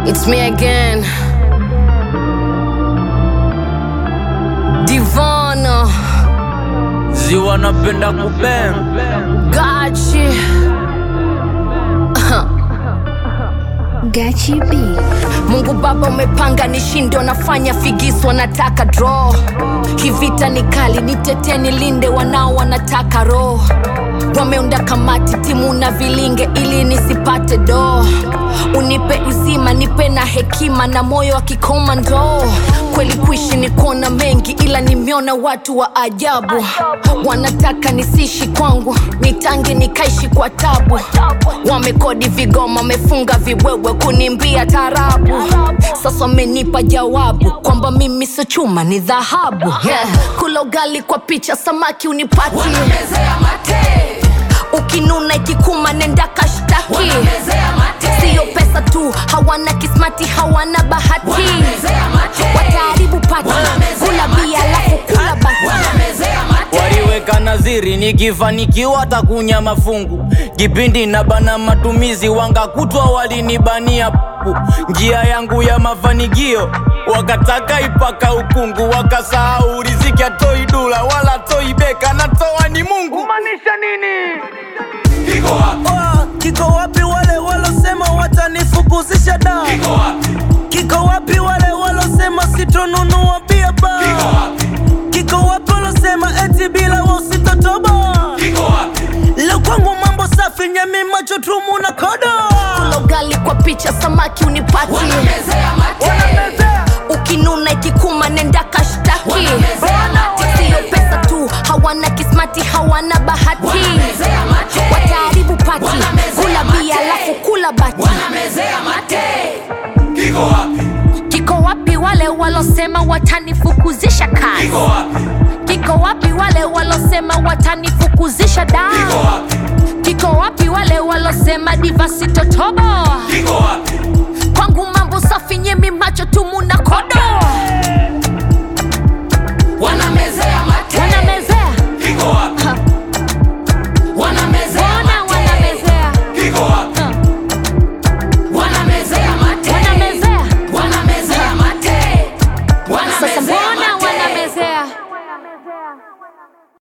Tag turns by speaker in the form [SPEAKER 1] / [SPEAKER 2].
[SPEAKER 1] It's me again. Divana.
[SPEAKER 2] ziwa napenda kubeng
[SPEAKER 1] Gachi.
[SPEAKER 3] Gachi B.
[SPEAKER 1] Mungu Baba umepanga nishinde, wanafanya figisu, wanataka draw. Kivita ni kali, nitetee nilinde, wanao wanataka roho. Wameunda kamati timu na vilinge ili nisipate do. Unipe uzima, nipe na hekima na moyo wa kikomando. Kweli kuishi ni kuona mengi, ila nimeona watu wa ajabu. Wanataka nisishi kwangu, nitange nikaishi kwa tabu. Wamekodi vigoma, wamefunga viwewe kunimbia tarabu. Sasa wamenipa jawabu kwamba mimi sio chuma, ni dhahabu. Yeah. Kula ugali kwa picha, samaki unipati ukinuna ikikuma nenda kashtaki siyo pesa tu hawana kismati hawana bahati wataharibu pati kula bia alafu kula bati
[SPEAKER 2] waliweka naziri nikifanikiwa takunya mafungu kipindi na bana matumizi wangakutwa walinibania pu njia yangu ya mafanikio wakataka ipaka ukungu wakasahau riziki atoi dula wala toi beka natoa ni mungu
[SPEAKER 4] Oh, kiko wapi wale walosema watanifukuzisha da kiko wapi wale walosema sitonunua bia ba kiko wapi walosema eti bila wao sitotoba leo kwangu mambo safi nyemi macho tumu na kodo
[SPEAKER 1] kula ugali kwa picha samaki unipati ukinuna ikikuma nenda kashtaki siyo pesa tu hawana kismati hawana bahati wataharibu pati kula bia alafu kula bati kiko wapi wale walosema watanifukuzisha kazi kiko wapi wale walosema watanifukuzisha da kiko wapi wale walosema divasitotobo kwangu mambo safi nyemi macho tumuna